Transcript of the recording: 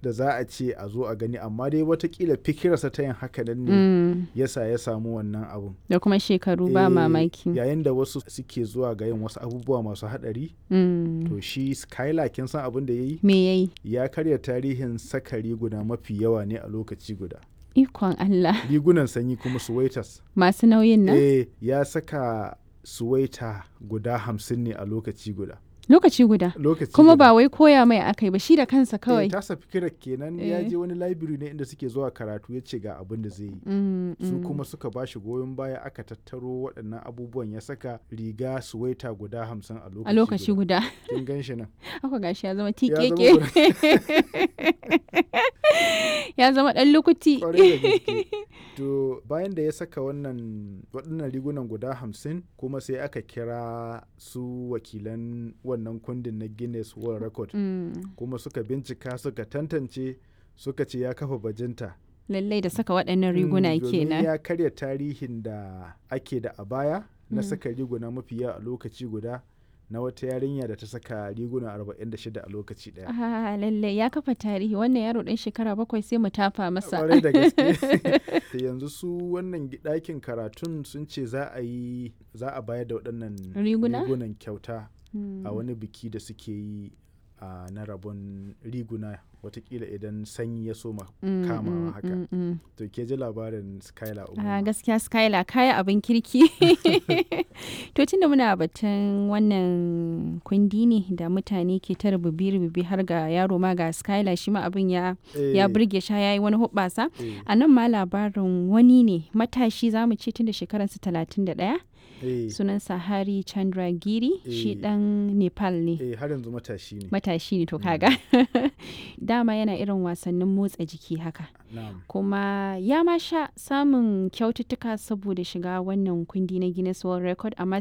da za a ce a zo a gani amma dai watakila fikirarsa ta yin haka nan ne Mm. yasa ya samu wannan abun Da kuma shekaru ba Eh, mamaki. yayin da wasu suke zuwa ga yin wasu abubuwa masu haɗari Mm. to shi skylar kin san abin da ya yi Me yayi? ya karya tarihin saka riguna mafi yawa ne a lokaci guda Ikon Allah. rigunan sanyi kuma suwaitas Masu nauyin nan? eh ya saka suwaita guda hamsin ne a lokaci guda Lokaci guda. lokaci Kuma guda. ba wai koya mai akai ba shi da kansa eh, kawai. tasa fikirar kenan ya Eh. je wani library ne inda suke zuwa karatu ya ce ga abin da zai yi Mm, su mm. kuma suka ba shi goyon baya aka tattaro waɗannan abubuwan ya saka riga suwaita guda hamsin a lokaci A lokaci guda. kin gan shi nan Haka gashi ya zama Ya zama tikeke. Ya zama ɗan lukuti. Kwarai da gaske. To bayan da ya saka wannan waɗannan rigunan guda hamsin kuma sai aka kira su wakilan wannan kundin na Guinness World Record Mm. kuma suka bincika suka tantance suka ce ya kafa bajinta. Lallai da saka waɗannan riguna Mm, domin kenan. ya karya tarihin da ake da a baya na Mm. saka riguna mafi yawa a lokaci guda na wata yarinya da ta saka riguna 46 a lokaci ɗaya. Ah, lallai ya kafa tarihi wannan yaro ɗan shekara bakwai sai mu tafa masa. kwarai da gaske Da yanzu su wannan gi- ɗakin karatun sun ce za a yi za a bayar da waɗannan Riguna? rigunan kyauta Mm. a wani biki da suke yi a na rabon riguna watakila idan sanyi ya soma Mm, kamawa mm, haka mm, mm. to ke ji labarin skylar Ah, umar gaskiya Skylar kaya abin kirki. to tunda muna batun wannan kundi ne da mutane ke ta rububi-rububi har ga yaro ma ga Skylar shi ma abin ya, ya burge sha ya yi wani hubbasa. A nan ma labarin wani ne matashi za mu ce tun da shekararsa 31 sunansa Hari Chandragiri shi Eh. dan Nepal ne. eh har yanzu matashi ne Matashi ne to kaga. Dama yana irin wasannin motsa jiki haka. na'am kuma ya ma sha samun kyaututtuka saboda shiga wannan kundi na Guinness World Record amma